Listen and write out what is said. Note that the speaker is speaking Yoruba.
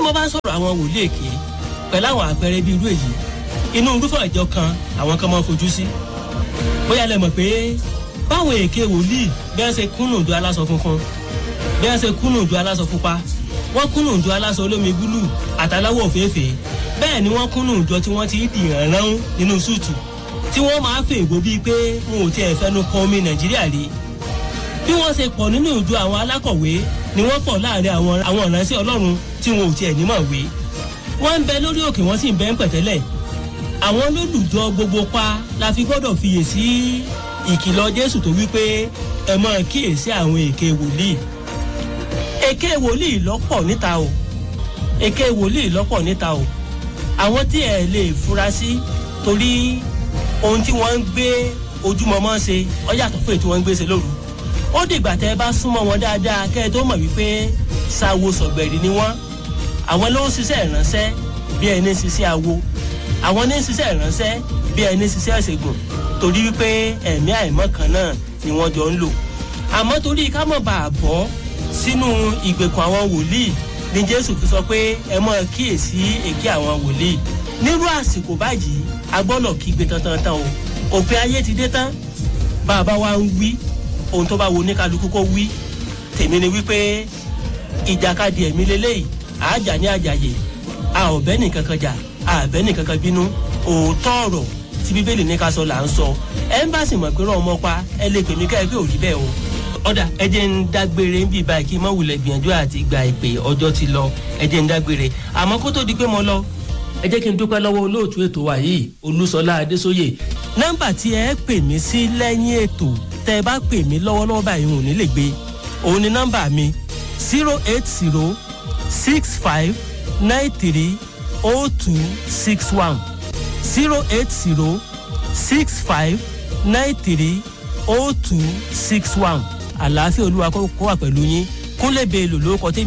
mo bá ń sọ̀rọ̀ àwọn wòlíì èké pẹ̀lú àwọn àpẹẹrẹ bíi irú èyí inú irúfẹ́ ìjọ kan àwọn kan máa ń fojú sí bóyá lẹ mọ̀ pé báwọn èké wòlíì bí wọ́n ṣe kúnnù ju aláṣọ funfun bí wọ́n ṣe kúnnù ju aláṣọ pupa wọ́n kúnnù ju aláṣọ olómi búlù àtàláwọ̀ òféèfé bẹ́ẹ̀ ni wọ́n kúnnù jọ tí wọ́n ti dìrán rán nínú súùtù tí wọ́n máa fè ègbò bíi pé wọn ò tiẹ̀ fẹnu kọ omi nàìjíríà rí bí wọ́n ṣe pọ̀ nínú ìjọ àwọn alákọ̀wé ni wọ́n pọ̀ láàrin àwọn àwọn ìránṣẹ́ ọlọ́run tí wọn ò tiẹ̀ nímọ̀ wé wọ́n ń bẹ lórí òkè wọ́n sì ń bẹ ń pẹ̀tẹ́lẹ̀ àwọn olólùjọ gbogbo pa la fi gbọ́dọ̀ fiyè sí ìkìlọ̀ jésù tó wípé ẹ máa kíyèsí àwọn èké wòlíì èké wòlíì lọ́pọ̀ níta o èké wòlíì lọ́pọ̀ níta o àwọn tí ẹ lè fura sí torí ohun tí wọ́n ń gbé ojúmọmọ́ ṣe ọ yàtọ̀ fún èyí tí wọ́n ń gbé ṣe lóru ó dìgbà tẹ́ ẹ bá súnmọ́ wọn dáadáa kẹ́ ẹ tó mọ̀ wípé sáwo sọ̀gbẹ̀rì ni wọ́n àwọn ló ń ṣiṣẹ́ ìránṣẹ́ bí ẹni ń ṣiṣẹ́ awo àwọn ní ń ṣiṣẹ́ ìránṣẹ́ bí ẹni ń ṣiṣẹ́ ìṣègùn torí wípé ẹ̀mí àìmọ́ kan náà ni wọ́n jọ ń lò àmọ́ torí ká mọ̀ bá a bọ́ sínú ìgbèkùn àwọn wòlíì ni jésù fi sọ pé ẹ mọ̀ kíyèsí èké àwọn wòlíì nírú àsìkò báyìí a gbọ́dọ̀ kígbe tantan o òpin ayé ti dé tán bàbá wa ń wí ohun tó bá wo oníkálukú kó wí tèmi ni wípé ìjàkadì ẹ̀mí lélẹ́yìí àájà ní àjàyè a ò bẹ́ nìkankan jà a bẹ́ nìkankan bínú òótọ́ ọ̀rọ̀ tí bíbélì ní ká sọ là ń sọ ẹ́mbàsì mọ̀ pé rán ọmọ pa ẹ lè pè mí ká ẹ pé ò rí bẹ́ẹ̀ o ọ̀dà ẹ jẹ́ ń dágbére ń bì báyìí kí n má wulẹ̀ gbìyànjú àti gba ìpè ọjọ́ ti lọ ẹ jẹ́ ń dágbére àmọ́ kó tó di pé mo lọ ẹ jẹ́ kí n dúpẹ́ lọ́wọ́ olóòtú ètò wa yìí olúṣọlá adésóyè nọ́mbà tí ẹ pè mí sí lẹ́yìn ètò tẹ́ ẹ bá pè mí lọ́wọ́lọ́wọ́ báyìí ò ní lè gbé òun ni nọ́mbà mi zero eight zero six five nine three oh two six one zero eight zero six five nine three oh two six one àlàáfíà olúwa kó wà pẹ̀lú yín kúnlẹ̀ bẹ́ẹ̀ lò lórúkọ tèmi.